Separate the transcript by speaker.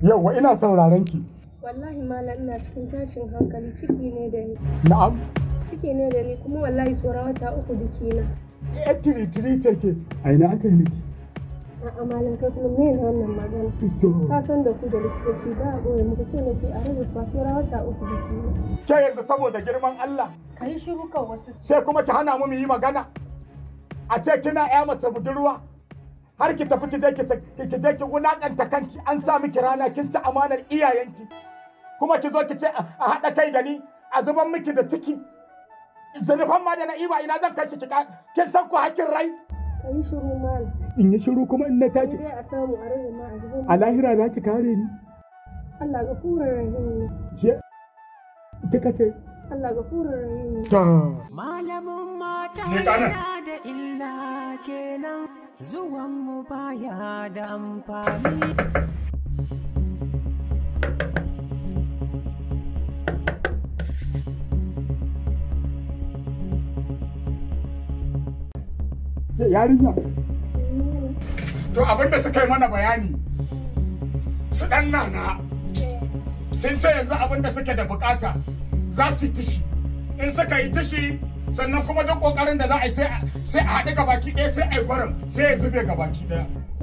Speaker 1: Yauwa ina sauraron ki.
Speaker 2: Wallahi malam ina cikin tashin hankali ciki ne da ni.
Speaker 1: Na'am.
Speaker 2: Ciki ne da ni kuma wallahi saura wata uku bikina.
Speaker 1: Eh tiri tiri ce ke. A ina aka yi miki?
Speaker 2: A'a malam kai kuma me ne wannan magana?
Speaker 1: To.
Speaker 2: Ka san da ku da likitoci ba a ɓoye muku so nake a rubuta saura wata uku bikina.
Speaker 1: Ke yanzu saboda girman Allah
Speaker 2: Ka yi shiru kan wasu
Speaker 1: sai kuma ki hana mu mu yi magana. A ce kina ya mace budurwa. Har ki tafi ki je ki sa- ki je ki wulakanta kanki an sa miki rana kin ci amanar iyayenki. Kuma ki zo ki ce a a haɗa kai da ni a zuban miki da ciki. Zunufan ma da na iba ina zan kai shi ki ka- kin san ku hakkin rai.
Speaker 2: Ka yi shiru malam.
Speaker 1: In yi shiru kuma in na
Speaker 2: Sai
Speaker 1: tashi.
Speaker 2: dai a samu a rage ma a zuba.
Speaker 1: A lahira za ki kare ni.
Speaker 2: Allah ga furar rahim ne.
Speaker 1: Ke kika ce.
Speaker 2: Allah ga furar rahim ne.
Speaker 1: Ta.
Speaker 3: Malamin mata
Speaker 1: Ni kanan.
Speaker 3: yana da illa kenan zuwan mu baya da amfani.
Speaker 1: Ke yarinya. To abinda suka yi mana bayani su ɗan nana sun ce yanzu abinda suke da bukata za su yi tishi. In suka yi tishi sannan kuma duk ƙoƙarin da za a yi sai a sai a haɗu gabaki ɗaya sai a yi gwaram sai ya zube gabaki ɗaya.